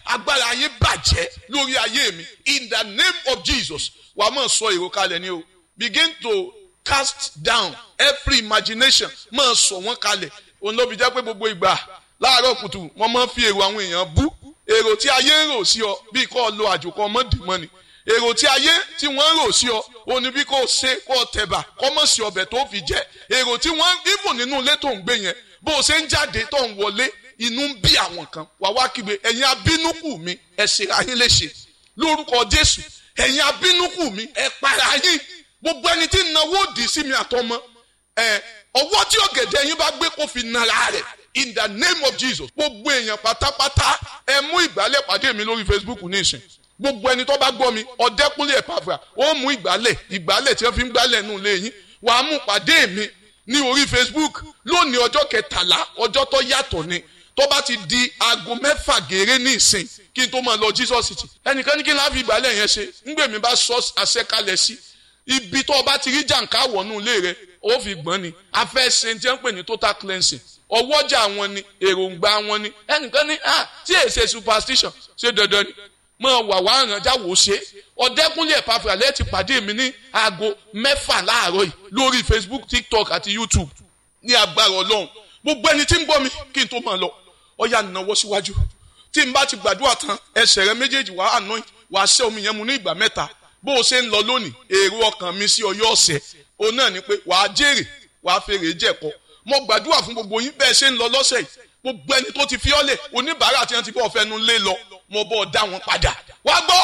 agbára yín bàjẹ́ lórí ayé mi in the name of jesus wà á mọ̀ sọ èrò kalẹ̀ ni o begin to cast down every imagination máa sọ wọ́n kalẹ̀ òun ló fi jẹ́ pé gbogbo ìgbà láàárọ̀ kùtù wọ́n máa ń fi èrò àwọn èèyàn bú èrò tí ayé ń rò sí ọ bí kò lo àjòkọ mọ́dìmọ́ ni èrò tí ayé tí wọ́n ń rò sí ọ òun ni bí kò ṣe kò tẹ̀bà kò mọ̀ sí ọbẹ̀ tó fi jẹ èrò tí wọ́n even nínú ilé tó ń gbé yẹn bó o ṣe ń jáde tó ń wọlé inú ń bí àwọn kan wà wá kígbe ẹ̀yin abínúkù mi ẹ ṣera yín léṣe lórúkọ jésù ẹ̀yin abínúkù mi ẹ para yín gbogbo ẹni tí ń nawó òdì sí mi àtọmọ ẹ ọwọ́ tí ọ̀gẹ̀dẹ̀ yín bá gbé kó fi nara rẹ̀ in the name of jesus gbogbo èèyàn pátápátá ẹ mú ìgbálẹ̀ pàdé mi lórí facebook nísìn gbogbo ẹni tó bá gbọ́ mi ọ̀dẹ́kúnlé ẹ̀pàfà ó mú ìgbálẹ̀ ìgbálẹ̀ tí wọ́n fi ń gbálẹ̀ nù lé yín wàá mú pàdé mi ní orí facebook lónìí ọjọ́ kẹtàlá ọjọ́ tó yàtọ̀ ni tó bá ti di aago mẹ́fà gèrè ní ìsìn kí n tó máa lọ jesus city ẹnìkan ní kí n láfi ìgbálẹ̀ yẹn ṣe ńgbèmí bá sọ àṣẹkalẹ̀ sí ibi tó o bá ti rí jàǹká wọnú ilé rẹ ó fi gbọ́n ni a fẹ́ ṣe tí wọ́n ń pè ní total cleansing ọwọ́jà wọn ni èròǹgbà wọn ni ẹnìkan ní ah tí èyí ṣe superstition ṣe dandan ni mọ wà wá àrànjá wò ṣe ọ̀dẹ́kúnlé ẹ̀pàfà lẹ́ẹ̀tì pàdé mi ní aago mẹ́fà láàárọ̀ yìí lórí facebook tiktok àti youtube ní agbára ọlọ́run gbogbo ẹni tí ń gbọ́ mi kí n tó máa lọ ọ̀yà nàwọ́ síwájú tí n bá ti gbàdúrà tán ẹsẹ̀ rẹ méjèèjì wàá anoint wàá ṣẹ́ omi yẹn mu ní ìgbà mẹ́ta bó o ṣe ń lọ lónìí èrò ọkàn mi sí ọyọ́ ọ̀sẹ̀ òun náà ni pé wàá jèrè wàá fèrè jẹ̀kọ́ mo gbàdúrà fún gbogbo yín bẹ́ẹ̀ ṣe ń lọ lọ́sẹ̀ yìí gbogbo ẹni tó ti fi ọ́lẹ̀ oníbàárà tí wọ́n ti bọ́ ọ fẹnu lé lọ mo bọ́ ọ dá wọn padà wá gbọ́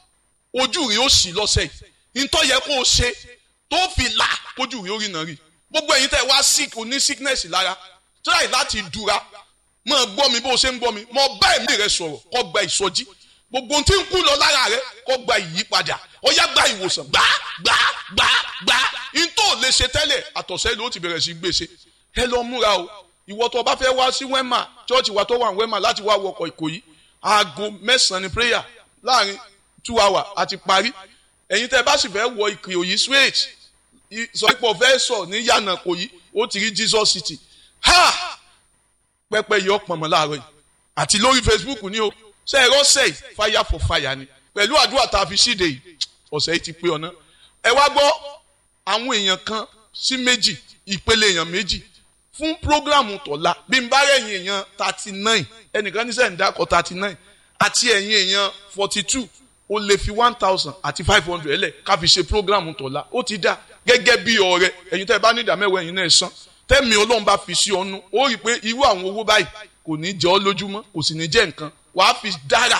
ojú rí ó sì lọ́sẹ̀ yìí ntọ́ yẹ kó o ṣe tó fi là kójú rí ó rí náà rí gbogbo ẹ̀yin tẹ́ wá sick oní sickness lára try láti dura mo gbọ́ mi bó o ṣe ń gbọ́ mi mo bá ẹ̀mí rẹ sọ̀rọ̀ kó gba ìsọjí gbogbo ohun tí ń kú lọ lára rẹ kó gba ìyípadà ó yá gba ìwòsàn gbá gbá gbá gbá ntọ́ lè ṣe tẹ́lẹ̀ àtọ̀sẹ́ ló ti bẹ̀rẹ̀ sí gbèsè ẹ lọ múra o ìwọ tó o bá fẹ́ wá sí wẹ́mà chọ́ọ̀chì wa tó wà ní wẹ́mà láti wá wọkọ̀ ìkòyí aago mẹ́sàn-án ni prayer láàrin two hours àti parí ẹ̀yin tẹ́ bá sì fẹ́ wọ ìkòyí straight sọ pé ọ̀fẹ́ sọ ní yànnà kòyí ó ti rí Jesus city ha pẹpẹ yọ pọnmọ láàárọ̀ yìí àti lórí Facebook ni o ṣe ẹ̀rọ ṣe fire for fire ni pẹ̀lú àdúrà tá a fi ṣíde yìí ọ̀sẹ̀ yìí ti pé ọ̀nà ẹ wá gbọ́ àwọn èèyàn kan sí méjì ìpele èèyàn méjì fún programu tọ̀la bí n bá rẹ̀yìn èèyàn thirty nine ẹnìkan ní sẹ́yìn dákọ̀ thirty nine àti ẹ̀yìn èèyàn forty two o lè fi one thousand àti five hundred lẹ̀ ká fi ṣe programu tọ̀la ó ti dá gẹ́gẹ́ bí ọ̀rẹ́ ẹ̀yin tẹ́ ẹ bá ní ìdá mẹ́wàá ẹ̀yin náà san tẹ́mi ọlọ́run bá fi sí ọnu ó rí i pé irú àwọn owó báyìí kò ní jẹ́ ọ́ lójúmọ́ kò sì ní jẹ́ nǹkan wàá fi dára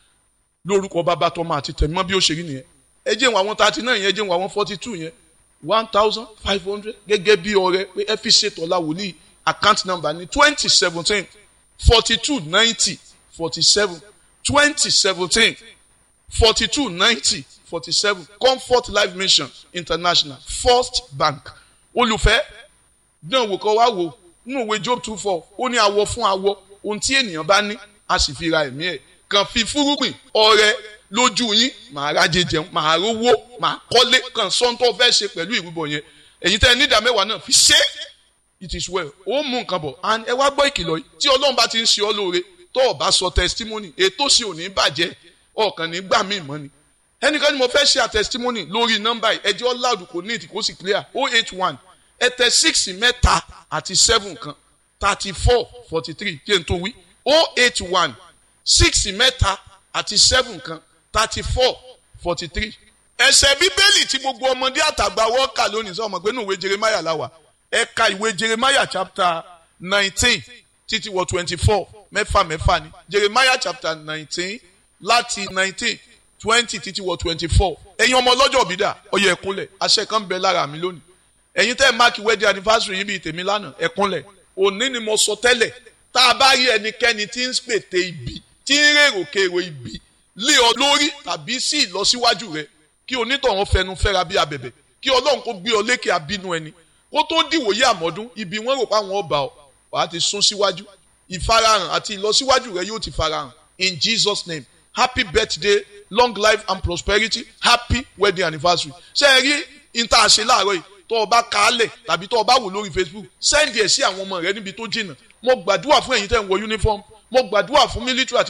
lórúkọ bàbá tọmọ àti tẹ̀mọ́ bí ó ṣe rí nìyẹn ẹ jẹ́ wọn àwọn thirty nine yẹn ẹ jẹ́ wọn àwọn forty two yẹn one thousand five hundred gẹ́gẹ́ bí ọrẹ pé ẹ fi ṣètò ọ̀la wòlíì account number ní twenty seventeen forty two ninety forty seven twenty seventeen forty two ninety forty seven comfort life mission international first bank olùfẹ́ náà wò kọ́ wá wò nínú ìwé job two four ó ní awọ fún awọ ohun tí ènìyàn bá ní a sì fi ra ẹ̀mí ẹ̀ kàn fi fúrúgbìn ọrẹ lójú yín màá rájẹ jẹun màá rówó màá kọ́lé kan sọ́ńtọ́ fẹ́ ṣe pẹ̀lú ìrúbọ yẹn èyí tẹ́ ẹ nídà mẹ́wàá náà fi ṣe it is well ó mú nǹkan bọ̀ and ẹ wá gbọ́ ìkìlọ̀ yìí tí ọlọ́run bá ti ń ṣe ọ́ lóore tó o bá sọ testimony ètò sì ò ní bàjẹ́ ọ̀kan ní gbà mí mọ́ ni ẹnìkan ni mo fẹ́ ṣe a testimony lórí nọ́mbà yìí ẹjọ́ loud kò ní ìtì kó sì clear oh eight one ẹ tẹ six mẹ́ta àti seven kan thirty four forty three kí n tó wí oh eight one six mẹ́ta àti seven kan thirty four forty three. ẹsẹ̀ bíbélì tí gbogbo ọmọdé àtàgbà wọ́n kà lónìí sọ ma pé nínú ìwé jeremiah la wà ẹ ka ìwé jeremiah chapter nineteen títí wọ twenty four mẹ́fà mẹ́fà ni jeremiah chapter nineteen láti nineteen twenty títí wọ twenty four ẹ̀yin ọmọ ọlọ́jọ́ bídà ọyẹ ẹ̀kúnlẹ̀ àṣẹ kan bẹ lára mi lónìí ẹ̀yin tẹ́ ẹ̀ máàkì wedding anniversary yìí bíi tèmi lánàá ẹ̀kúnlẹ̀ òní ni mo sọ tẹ́lẹ̀ tá a bá rí ẹnikẹ́ni tí ń pète ibi tí ń rèrò kèrò ibi lé ọ lórí tàbí sí ìlọsíwájú rẹ kí onítọ̀hún fẹnu fẹ́ra bí abẹ̀bẹ̀ kí ọlọ́run kó gbé ọ lékè abínú ẹni kó tó dìwòye àmọ́dún ibi wọ́n rò pé àwọn ọba ọ wàá ti sún síwájú ìfarahàn àti ìlọsíwájú rẹ yóò ti farahàn in Jesus name happy birthday long life and prosperity happy wedding anniversary ṣé ẹ rí ìta àṣẹ láàárọ̀ yìí tó o bá kàálẹ̀ tàbí tó o bá wò lórí Facebook sẹ́ndì ẹ̀ sí àwọn ọmọ rẹ níbi tó jìnnà mo gbàdúrà fún ẹ̀yin tẹ́ ń wọ uniform mo gbàdúrà fún military àti